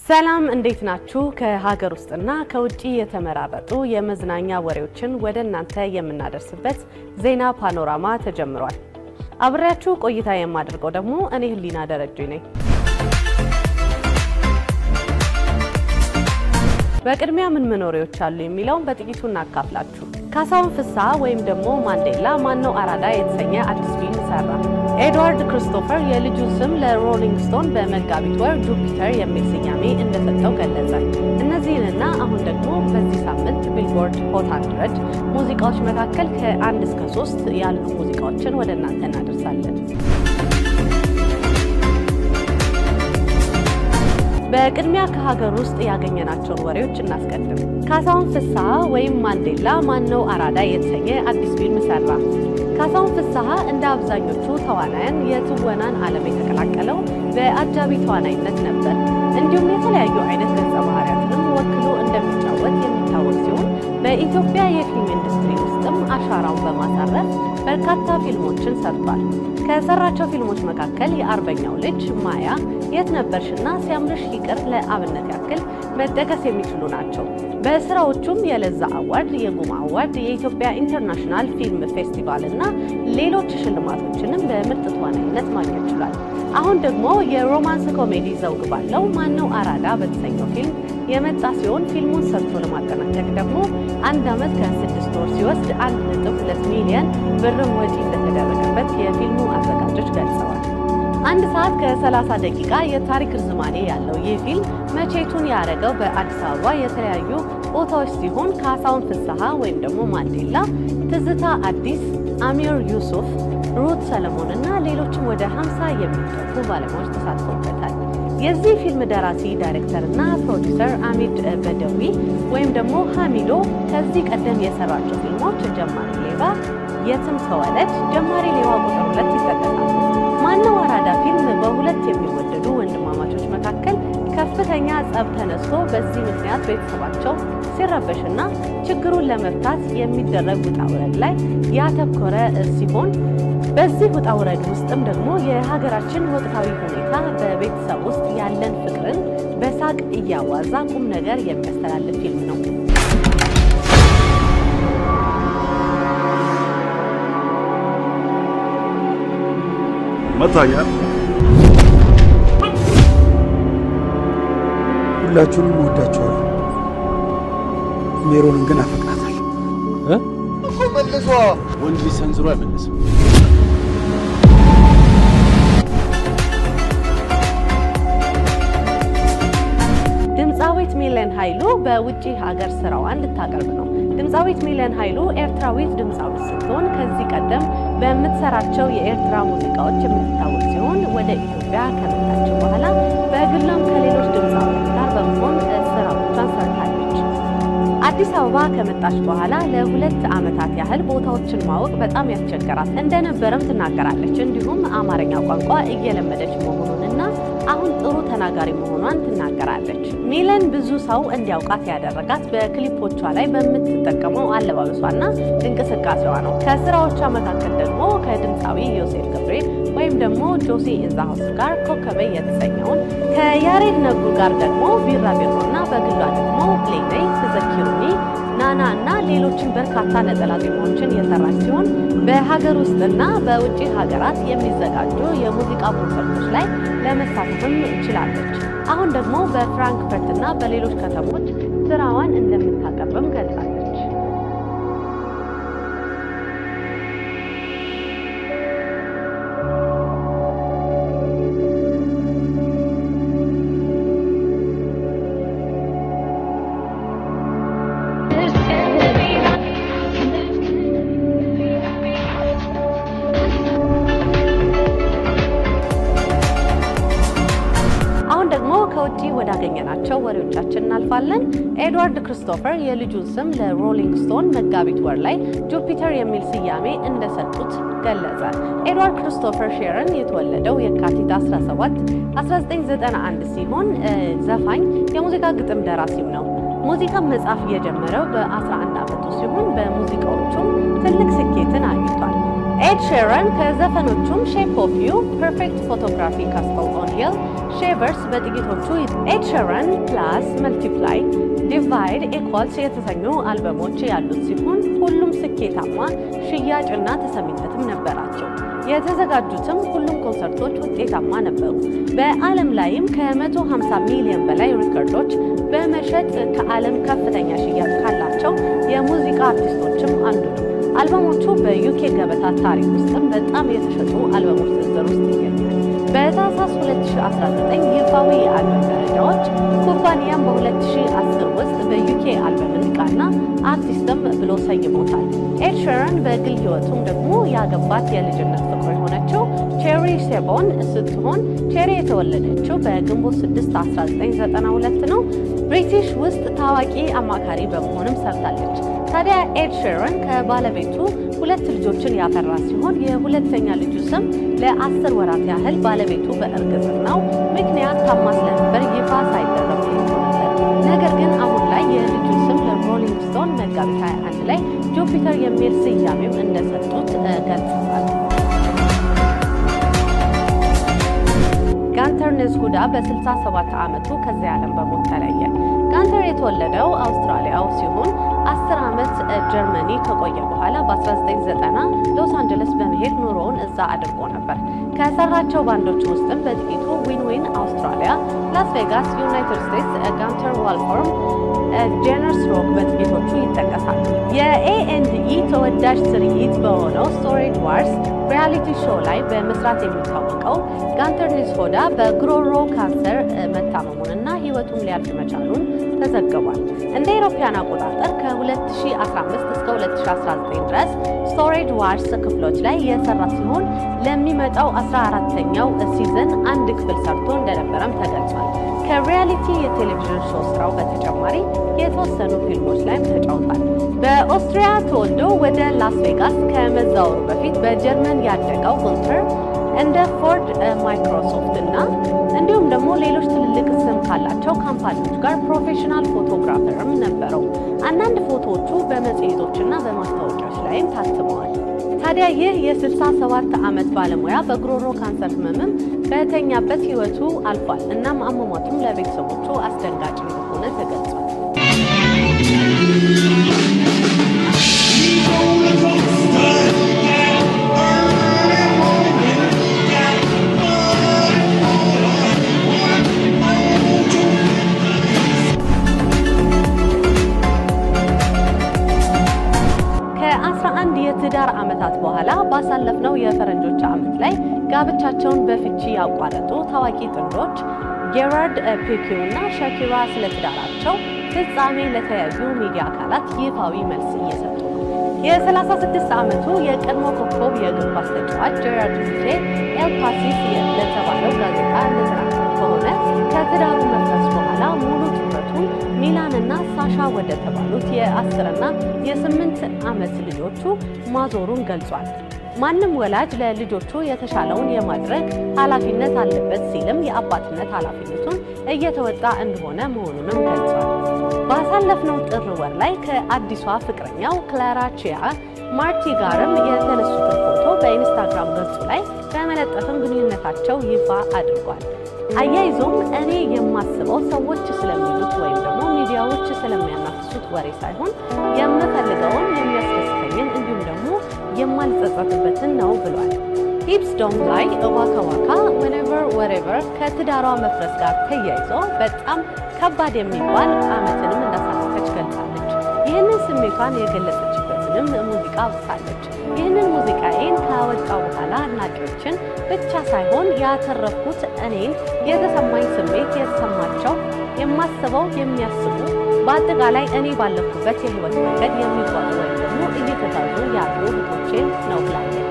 ሰላም እንዴት ናችሁ? ከሀገር ውስጥና ከውጭ የተመራረጡ የመዝናኛ ወሬዎችን ወደ እናንተ የምናደርስበት ዜና ፓኖራማ ተጀምሯል። አብሬያችሁ ቆይታ የማደርገው ደግሞ እኔ ህሊና ደረጀ ነኝ። በቅድሚያ ምን ምን ወሬዎች አሉ የሚለውን በጥቂቱ እናካፍላችሁ። ካሳሁን ፍስሐ ወይም ደግሞ ማንዴላ ማነው አራዳ የተሰኘ አዲስ ፊልም ሰራ። ኤድዋርድ ክሪስቶፈር የልጁን ስም ለሮሊንግ ስቶን በመጋቢት ወር ጁፒተር የሚል ስያሜ እንደሰጠው ገለጸ። እነዚህንና አሁን ደግሞ በዚህ ሳምንት ቢልቦርድ ሆት 100 ሙዚቃዎች መካከል ከአንድ እስከ ሶስት ያሉ ሙዚቃዎችን ወደ እናንተ እናደርሳለን። በቅድሚያ ከሀገር ውስጥ ያገኘናቸውን ወሬዎች እናስቀድም። ካሳሁን ፍስሐ ወይም ማንዴላ ማነው አራዳ የተሰኘ አዲስ ፊልም ሰራ። ካሳሁን ፍስሐ እንደ አብዛኞቹ ተዋናያን የትወናን ዓለም የተቀላቀለው በአጃቢ ተዋናይነት ነበር። እንዲሁም የተለያዩ አይነት ገጸ ባህሪያትንም ወክሎ እንደሚጫወት የሚታወቅ ሲሆን በኢትዮጵያ የፊልም ኢንዱስትሪ ውስጥም አሻራውን በማሳረፍ በርካታ ፊልሞችን ሰርቷል። ከሰራቸው ፊልሞች መካከል የአርበኛው ልጅ፣ ማያ፣ የት ነበርሽና ሲያምርሽ ይቅር ለአብነት ያክል መጠቀስ የሚችሉ ናቸው። በስራዎቹም የለዛ አዋርድ፣ የጉማ አዋርድ፣ የኢትዮጵያ ኢንተርናሽናል ፊልም ፌስቲቫል እና ሌሎች ሽልማቶችንም በምርጥ ተዋናይነት ማግኘት ችሏል። አሁን ደግሞ የሮማንስ ኮሜዲ ዘውግ ባለው ማነው አራዳ በተሰኘው ፊልም የመጣ ሲሆን ፊልሙን ሰርቶ ለማጠናቀቅ ደግሞ አንድ ዓመት ከስድስት ወር ሲወስድ አንድ ነጥብ ሁለት ሚሊዮን ብርም ወጪ እንደተደረገበት የፊልሙ አዘጋጆች ገልጸዋል። አንድ ሰዓት ከ30 ደቂቃ የታሪክ ርዝማኔ ያለው ይህ ፊልም መቼቱን ያደረገው በአዲስ አበባ የተለያዩ ቦታዎች ሲሆን ካሳሁን ፍስሐ ወይም ደግሞ ማንዴላ፣ ትዝታ አዲስ፣ አሚር ዩሱፍ፣ ሩት ሰለሞን እና ሌሎችም ወደ 50 የሚጠጉ ባለሙያዎች ተሳትፎበታል። የዚህ ፊልም ደራሲ ዳይሬክተር እና ፕሮዲውሰር አሚድ በደዊ ወይም ደግሞ ሀሚዶ ከዚህ ቀደም የሰራቸው ፊልሞች ጀማሪ ሌባ፣ የትም ተወለድ፣ ጀማሪ ሌባ ቁጥር ሁለት ይጠቀሳሉ። ማነው አራዳ ፊልም በሁለት የሚወደዱ ወንድማማቾች መካከል ከፍተኛ ጸብ ተነስቶ በዚህ ምክንያት ቤተሰባቸው ሲረበሽና ችግሩን ለመፍታት የሚደረግ ውጣ ውረድ ላይ ያተኮረ ሲሆን በዚህ ውጣ ውረድ ውስጥም ደግሞ የሀገራችን ወቅታዊ ሁኔታ በቤተሰብ ውስጥ ያለን ፍቅርን በሳቅ እያዋዛ ቁም ነገር የሚያስተላልፍ ፊልም ነው። መታኛ ሁላችሁንም እወዳችኋለሁ። ሜሮንን ግን አፈቅራታለሁ። መልሷ ወንድ ልጅ ሰንዝሮ አይመልስም። ድምፃዊት ሚለን ኃይሉ በውጭ ሀገር ስራዋን ልታቀርብ ነው። ድምፃዊት ሚለን ኃይሉ ኤርትራዊት ድምፃዊት ስትሆን ከዚህ ቀደም በምትሰራቸው የኤርትራ ሙዚቃዎች የምትታወቅ ሲሆን ወደ ኢትዮጵያ ከመጣች በኋላ በግሏም ከሌሎች ድምፃዊት ጋር በመሆን ስራዎቿን ሰርታለች። አዲስ አበባ ከመጣች በኋላ ለሁለት ዓመታት ያህል ቦታዎችን ማወቅ በጣም ያስቸገራት እንደነበረም ትናገራለች። እንዲሁም አማርኛ ቋንቋ እየለመደች መሆኑንና አሁን ጥሩ ተናጋሪ መሆኗን ትናገራለች። ሚለን ብዙ ሰው እንዲያውቃት ያደረጋት በክሊፖቿ ላይ በምትጠቀመው አለባበሷና እንቅስቃሴዋ ነው። ከስራዎቿ መካከል ደግሞ ከድምፃዊ ዮሴፍ ገብሬ ወይም ደግሞ ጆሲ ኢንዛሃውስ ጋር ኮከቤ የተሰኘውን ከያሬድ ነጉ ጋር ደግሞ ቢራቢሮና በግሏ ደግሞ ፕሌነይ ትዘኪሩኒ ናና እና ሌሎችን በርካታ ነጠላ ዜማዎችን የሰራች ሲሆን በሀገር ውስጥና በውጭ ሀገራት የሚዘጋጁ የሙዚቃ ኮንሰርቶች ላይ ለመሳተፍም ችላለች። አሁን ደግሞ በፍራንክፈርት እና በሌሎች ከተሞች ስራዋን እንደምታቀርብም ገልጻለች። አሁን ደግሞ ከውጭ ወዳገኘናቸው ወሬዎቻችን እናልፋለን። ኤድዋርድ ክሪስቶፈር የልጁን ስም ለሮሊንግ ስቶን መጋቢት ወር ላይ ጁፒተር የሚል ስያሜ እንደሰጡት ገለጸ። ኤድዋርድ ክሪስቶፈር ሼረን የተወለደው የካቲት 17 1991 ሲሆን ዘፋኝ፣ የሙዚቃ ግጥም ደራሲም ነው። ሙዚቃ መጻፍ የጀመረው በ11 ዓመቱ ሲሆን በሙዚቃዎቹም ትልቅ ስኬትን አግኝቷል። ኤድ ሼረን ከዘፈኖቹም ሼፕ ኦፍ ዩ፣ ፐርፌክት ፎቶግራፊ፣ ካስትል ኦን ሂል፣ ሼቨርስ በጥቂቶቹ ኤድ ሼረን ፕላስ መልቲፕላይ ዲቫይድ ኢኳልስ የተሰኙ አልበሞች ያሉት ሲሆን ሁሉም ስኬታማ ሽያጭና ተሰሚነትም ነበራቸው። የተዘጋጁትም ሁሉም ኮንሰርቶች ውጤታማ ነበሩ። በዓለም ላይም ከ150 ሚሊዮን በላይ ሪከርዶች በመሸጥ ከዓለም ከፍተኛ ሽያጭ ካላቸው የሙዚቃ አርቲስቶችም አንዱ ነው። አልበሞቹ በዩኬ ገበታ ታሪክ ውስጥም በጣም የተሸጡ አልበሞች ዝርዝር ውስጥ ይገኛል። በታህሳስ 2019 ይፋዊ የአልበም ደረጃዎች ኩባንያም በ2010 ውስጥ በዩኬ አልበም ንቃና አርቲስትም ብሎ ሰይሞታል። ኤድ ሼረን በግል ሕይወቱም ደግሞ ያገባት የልጅነት ፍቅሩ የሆነችው ቼሪ ሴቦን ስትሆን ቼሪ የተወለደችው በግንቦት 6 1992 ነው። ብሪቲሽ ውስጥ ታዋቂ አማካሪ በመሆንም ሰርታለች። ታዲያ ኤድ ሼረን ከባለቤቱ ሁለት ልጆችን ያፈራ ሲሆን የሁለተኛ ልጁ ስም ለአስር ወራት ያህል ባለቤቱ በእርግዝናው ምክንያት ታማ ስለነበር ይፋ ሳይደረግ ቆይቶ ነበር። ነገር ግን አሁን ላይ የልጁ ስም ለሮሊንግ ስቶን መጋቢት 21 ላይ ጁፒተር የሚል ስያሜም እንደሰጡት ገልጸዋል። ጋንተር ንዝሁዳ በ67 ዓመቱ ከዚህ ዓለም በሞት ተለየ። ጋንተር የተወለደው አውስትራሊያው ሲሆን 10 ዓመት ጀርመኒ ከቆየ በኋላ በ1990 ሎስ አንጀለስ በመሄድ ኑሮውን እዛ አድርጎ ነበር። ከሰራቸው ባንዶች ውስጥም በጥቂቱ ዊን ዊን አውስትራሊያ፣ ላስ ቬጋስ፣ ዩናይትድ ስቴትስ፣ ጋንተር ዋልፎርም፣ ጄነርስ ሮክ በጥቂቶቹ ይጠቀሳሉ። የኤኤንድኢ ተወዳጅ ትርኢት በሆነው ስቶሬጅ ዋርስ ሪያሊቲ ሾው ላይ በመስራት የሚታወቀው ጋንተር ንዝሆዳ በጉሮሮ ካንሰር መታመሙንና ሕይወቱም ሊያልፍ መቻሉን ተዘግቧል። እንደ አውሮፓውያን አቆጣጠር ከ2015 እስከ 2019 ድረስ ስቶሬጅ ዋርስ ክፍሎች ላይ የሰራ ሲሆን ለሚመጣው 14ተኛው ሲዝን አንድ ክፍል ሰርቶ እንደነበረም ተገልጿል። ከሪያሊቲ የቴሌቪዥን ሾው ስራው በተጨማሪ የተወሰኑ ፊልሞች ላይም ተጫውቷል። በኦስትሪያ ተወልዶ ወደ ላስ ቬጋስ ከመዛወሩ በፊት በጀርመን ያደገው ጉንተር እንደ ፎርድ፣ ማይክሮሶፍት እና እንዲሁም ደግሞ ሌሎች ትልልቅ ስም ካላቸው ካምፓኒዎች ጋር ፕሮፌሽናል ፎቶግራፈርም ነበረው። አንዳንድ ፎቶዎቹ በመጽሔቶችና በማስታወቂያዎች ላይም ታትመዋል። ታዲያ ይህ የ67 ዓመት ባለሙያ በጉሮሮ ካንሰር ህመምም በተኛበት ህይወቱ አልፏል። እናም አሟሟቱም ለቤተሰቦቹ አስደንጋጭ እንደሆነ ተገልጿል። ከ11 የትዳር ዓመታት በኋላ ባሳለፍነው የፈረንጆች ዓመት ላይ ጋብቻቸውን በፍቺ ያቋረጡ ታዋቂ ጥንዶች ጌራርድ ፒኪው እና ሸኪራ ስለ ትዳራቸው ፍጻሜ ለተለያዩ ሚዲያ አካላት ይፋዊ መልስ እየሰጡ ነው። የ36 ዓመቱ የቀድሞ ኮከብ የእግር ኳስ ተጫዋች ጄራርድ ፒኬ ኤል ፓሲስ ለተባለው ጋዜጣ እንደተናገሩ ከሆነ ከትዳሩ መፍረስ በኋላ ሙሉ ትኩረቱን ሚላንና ሳሻ ወደ ተባሉት የአስርና የስምንት ዓመት ልጆቹ ማዞሩን ገልጿል። ማንም ወላጅ ለልጆቹ የተሻለውን የማድረግ ኃላፊነት አለበት ሲልም የአባትነት ኃላፊነቱን እየተወጣ እንደሆነ መሆኑንም ገልጿል። ባሳለፍነው ጥር ወር ላይ ከአዲሷ ፍቅረኛው ክላራ ቺያ ማርቲ ጋርም የተነሱትን ፎቶ በኢንስታግራም ገጹ ላይ በመለጠፍም ግንኙነታቸው ይፋ አድርጓል። አያይዞም እኔ የማስበው ሰዎች ስለሚሉት ወይም ደግሞ ሚዲያዎች ስለሚያናፍሱት ወሬ ሳይሆን የምፈልገውን የሚያስደስተኝን እንዲሁም ደግሞ የማልጸጸትበትን ነው ብሏል። ሂፕስ ዶም ላይ ዋካ ዋካ ወኔቨር ወሬቨር ከትዳሯ መፍረስ ጋር ተያይዞ በጣም ከባድ የሚባል ዓመትንም እንዳሳለፈች ገልጻለች። ይህንን ስሜቷን የገለጸችበትንም ሙዚቃ አውጥታለች። ይህንን ሙዚቃዬን ካወጣው በኋላ አድናቂዎችን ብቻ ሳይሆን ያተረፍኩት እኔን የተሰማኝ ስሜት የተሰማቸው የማስበው የሚያስቡ በአጠቃላይ እኔ ባለፍኩበት የህይወት መንገድ የሚጓዙ ወይም ደግሞ እየተጓዙ ያሉ እህቶቼን ነው ብላለች።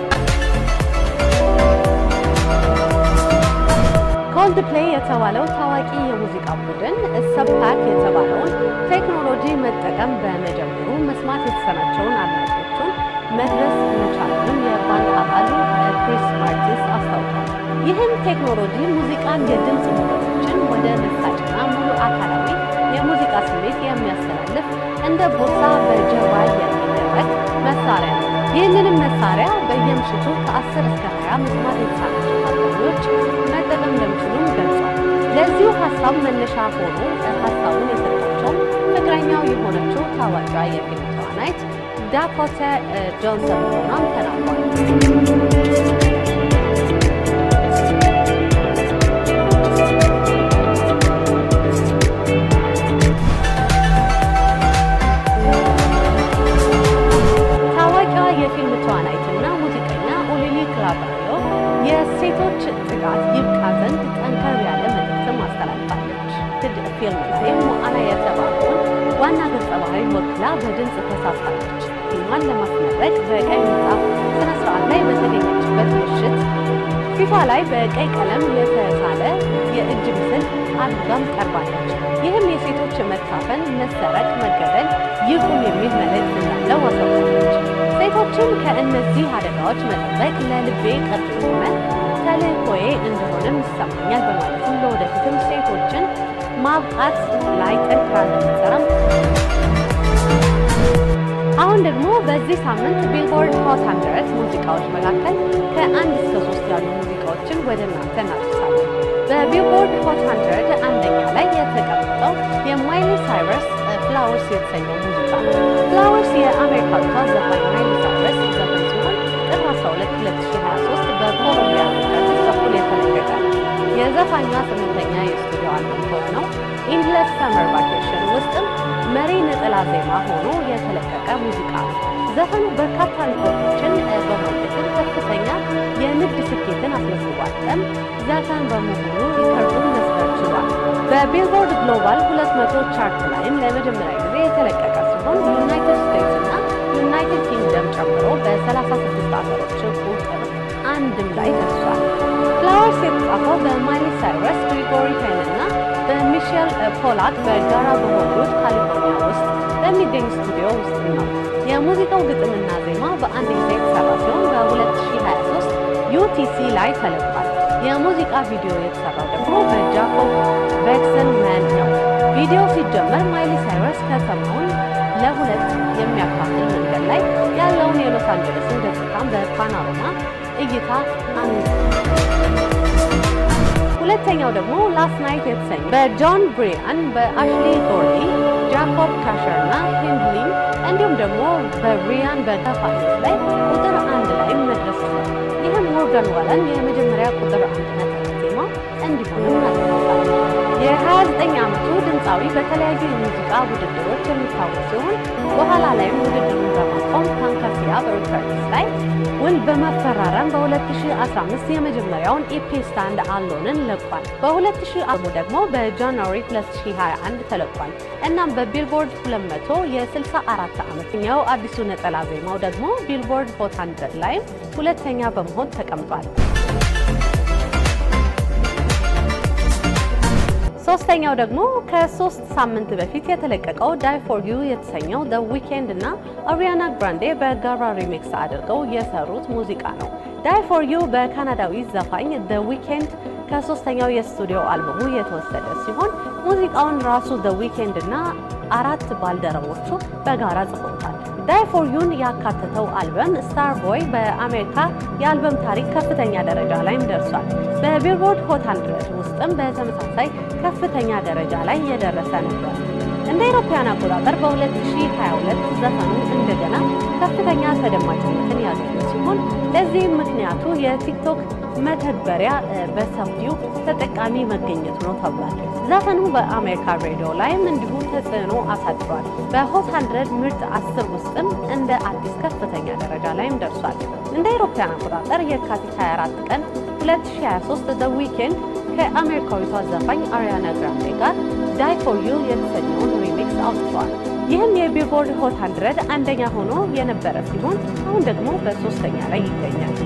ኮልድ ፕሌይ የተባለው ታዋቂ የሙዚቃ ቡድን ሰብፓክ የተባለውን ቴክኖሎጂ መጠቀም በመጀመሩ መስማት የተሰናቸውን አድናቂዎቹን መድረስ መቻሉንም የባንድ አባሉ ክሪስ ማርቲንስ አስታውቋል። ይህም ቴክኖሎጂ ሙዚቃን የድምፅ ሞገዶችን ወደ መሳጭና ሙሉ አካላዊ የሙዚቃ ስሜት የሚያስተላልፍ እንደ ቦርሳ በጀርባ የሚደረግ መሳሪያ ነው። ይህንንም መሳሪያ በ ምሽቱ ከ10 እስከ 20 መስማት የተሳናቸው ታዳሚዎች መጠቀም እንደሚችሉም ገልጿል። ለዚሁ ሀሳብ መነሻ ሆኖ ሀሳቡን የሰጣቸውም ፍቅረኛው የሆነችው ታዋቂዋ የፊልም ተዋናይት ዳኮታ ጆንሰን መሆኗን ተናግሯል። ታዋቂዋ የፊልም ተዋናይትና ሙዚቀኛ ኦሊሊ ክላባሪዮ የሴቶች ጥቃት ይብቃ ዘንድ ጠንከር ያለ መልእክትም አስተላልፋለች። ትድ ፊልም ላይ ሞአና የተባለውን ዋና ገጸ ባህሪ ወክላ በድምፅ ተሳትፋለች። ፊልሟን ለማስመረቅ በቀይ ምንጣፍ ስነ ስርዓት ላይ በተገኘችበት ምሽት ፊቷ ላይ በቀይ ቀለም የተሳለ የእጅ ምስል አድርጋም ቀርባለች። ይህም የሴቶች መታፈን፣ መሰረቅ፣ መገደል ይቁም የሚል መልእክት እንዳለው አሳውቃለች። ሴቶችን ከእነዚህ አደጋዎች መጠበቅ ለልቤ ቅርብ የሆነ ተልእኮዬ እንደሆነም ይሰማኛል በማለትም ለወደፊትም ሴቶችን ማብቃት ላይ ጠንክራ እንደምትሰራም አሁን ደግሞ በዚህ ሳምንት ቢልቦርድ ሆት ሃንድረድ ሙዚቃዎች መካከል ከአንድ እስከ ሶስት ያሉ ሙዚቃዎችን ወደ እናንተ እናደርሳለን። በቢልቦርድ ሆት ሃንድረድ አንደኛ ላይ የተቀመጠው የማይሊ ሳይረስ ፍላወርስ የተሰኘው ሙዚቃ ነው። ፍላወርስ የአሜሪካዊቷ ዘፋኝ ማይሊ ሳይረስ ዘፈን ሲሆን ጥር 12 2023 በኮሎምቢያ አርቲስት በኩል የተለቀቀ ነው። የዘፋኟ ስምንተኛ የስቱዲዮ አልበም ከሆነው ኢንድለስ ሰመር ቫኬሽን ውስጥም መሪ ነጠላ ዜማ ሆኖ የተለቀቀ ሙዚቃ ነው። ዘፈኑ በርካታ ሪኮርዶችን በማግኘትም ከፍተኛ የንግድ ስኬትን አስመዝግቧል። ዘፈን በመሆኑ ሪከርዱን መስበር ችሏል። በቢልቦርድ ግሎባል 200 ቻርት ላይም ለመጀመሪያ ጊዜ የተለቀቀ ሲሆን ዩናይትድ ስቴትስ እና ዩናይትድ ኪንግደም ጨምሮ በ36 ሀገሮች ቁጥር አንድም ላይ ደርሷል። ፍላወርስ የተጻፈው በማይሊ ሳይረስ፣ ግሪጎሪ ፔን እና በሚሼል ፖላክ በጋራ በሆሊውድ ካሊፎርኒያ ውስጥ በሚገኝ ስቱዲዮ ውስጥ ነው። የሙዚቃው ግጥምና ዜማ በአንድ ጊዜ የተሰራ ሲሆን በ2023 ዩቲሲ ላይ ተለቋል። የሙዚቃ ቪዲዮ የተሰራው ደግሞ በጃኮብ ቤክሰን መን ነው። ቪዲዮ ሲጀመር ማይሊ ሳይረስ ከተማውን ለሁለት የሚያካፍል መንገድ ላይ ያለውን የሎስ አንጀለስን ገጽታን በፓኖራማ እይታ አን ሁለተኛው ደግሞ ላስት ናይት የተሰኘ በጆን ብሪያን በአሽሊ ጎርዲ ጃኮብ ካሸር እና ሂንድሊን እንዲሁም ደግሞ በብሪያን በጋፋኒስ ላይ ቁጥር አንድ ላይ መድረስ ችሏል። ይህም ሞርጋን ዋለን የመጀመሪያ ቁጥር አንድ ነጠላ ዜማ እንዲሆንም አድርጎታል። የ29 ዓመቱ ድምፃዊ በተለያዩ የሙዚቃ ውድድሮች የሚታወቅ ሲሆን በኋላ ላይም ውድድሩን በማቆም ታንካሲያ በሪከርድስ ላይ ውል በመፈራረም በ2015 የመጀመሪያውን ኢፒ ስታንድ አሎንን ለቋል። በ2000 ደግሞ በጃንዋሪ 2021 ተለቋል። እናም በቢልቦርድ 200 የ64 ዓመተኛው አዲሱ ነጠላ ዜማው ደግሞ ቢልቦርድ ሆት 100 ላይ ሁለተኛ በመሆን ተቀምጧል። ሶስተኛው ደግሞ ከሶስት ሳምንት በፊት የተለቀቀው ዳይ ፎር ዩ የተሰኘው ደ ዊኬንድ እና አሪያና ግራንዴ በጋራ ሪሚክስ አድርገው የሰሩት ሙዚቃ ነው። ዳይ ፎር ዩ በካናዳዊ ዘፋኝ ደ ዊኬንድ ከሶስተኛው የስቱዲዮ አልበሙ የተወሰደ ሲሆን ሙዚቃውን ራሱ ደ ዊኬንድ እና አራት ባልደረቦቹ በጋራ ጽፎታል። ዳይ ፎር ዩን ያካተተው አልበም ስታር ቦይ በአሜሪካ የአልበም ታሪክ ከፍተኛ ደረጃ ላይም ደርሷል። በቢልቦርድ ሆት 100 ውስጥም በተመሳሳይ ከፍተኛ ደረጃ ላይ የደረሰ ነበር። እንደ አውሮፓውያን አቆጣጠር በ2022 ዘፈኑ እንደገና ከፍተኛ ተደማጭነትን ያገኘ ሲሆን ለዚህም ምክንያቱ የቲክቶክ መተግበሪያ በሰፊው ተጠቃሚ መገኘቱ ነው ተብሏል። ዘፈኑ በአሜሪካ ሬዲዮ ላይም እንዲሁ ተጽዕኖ አሳድሯል። በሆት 100 ምርጥ 10 ውስጥም እንደ አዲስ ከፍተኛ ደረጃ ላይም ደርሷል። እንደ አውሮፓውያን አቆጣጠር የካቲት 24 ቀን 2023 ዘ ዊኬንድ ከአሜሪካዊቷ ዘፋኝ አሪያና ግራንዴ ጋር ዳይ ፎር ዩ የተሰኘውን ሪሚክስ አውጥተዋል። ይህም የቢልቦርድ ሆት 100 አንደኛ ሆኖ የነበረ ሲሆን አሁን ደግሞ በሶስተኛ ላይ ይገኛል።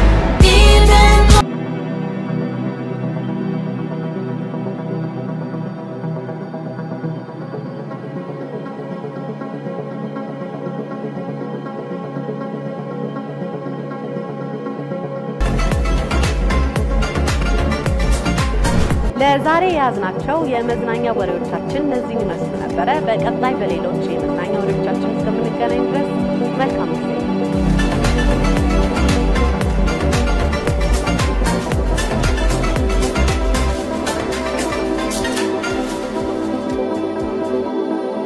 ለዛሬ የያዝናቸው የመዝናኛ ወሬዎቻችን እነዚህ ይመስሉ ነበረ። በቀጣይ በሌሎች የመዝናኛ ወሬዎቻችን እስከምንገናኝ ድረስ